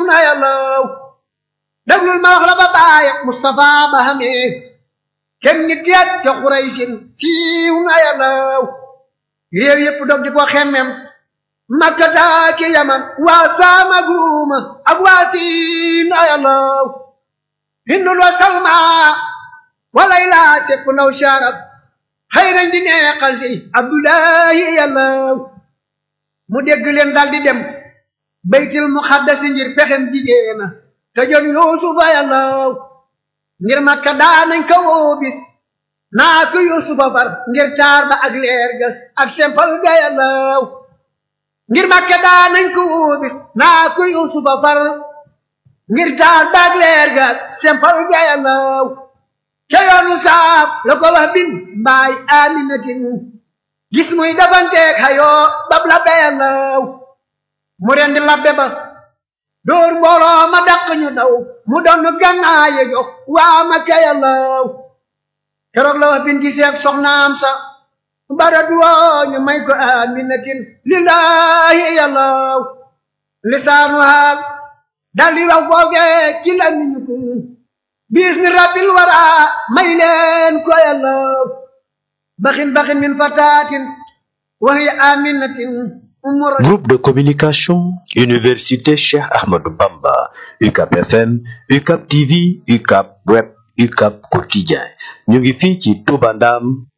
na yàllaw déglul ma wax la ba bàyyi Mustafa ba xamee kenn nit yat ca Xuraysin siiw na yàllaw réew yépp dog di ko xemmem Makka daaki Yaman waa Saama Guuma ak waa Siin na yàllaw Hindul wa Salma walay laa tepp naw sharab xëy nañ di neexal si Abdullahi yàllaw mu dégg leen dal di dem baytil muxaddasi ngir pexem jigéena te jot yuusufa yàllaw ngir makka daanañ ko woo bis naa ko yuusufa far ngir taar ba ak leer ga ak sempal ga yàllaw ngir makka daanañ ko woo bis naa ko yuusufa far ngir taar ba ak leer ga ak sempal ga yàllaw ca yoonu saaf la ko wax bin mbaay aminatin gis muy dafanteeg xayoo bab la yàllaw mu rendi labbe ba dóor mbooloo ma dàq ñu daw mu doon gànnaaye jox waa ma kayalaw keroog la wax bin giseeg soxnaam sa bara duwoo ñu may ko aminatin lillahi yàllaw lisaanu haal dal di wax foofee ci la ñu ko biis ni rabbil wara may leen ko yàllaw baxin baxin min fataatin wa hiya aminatin Groupe de communication, Université Cheikh Ahmadou Bamba, UCAP FM, UCAP TV, UCAP Web, UCAP Quotidien. ñu ngi fii ci Touba Ndam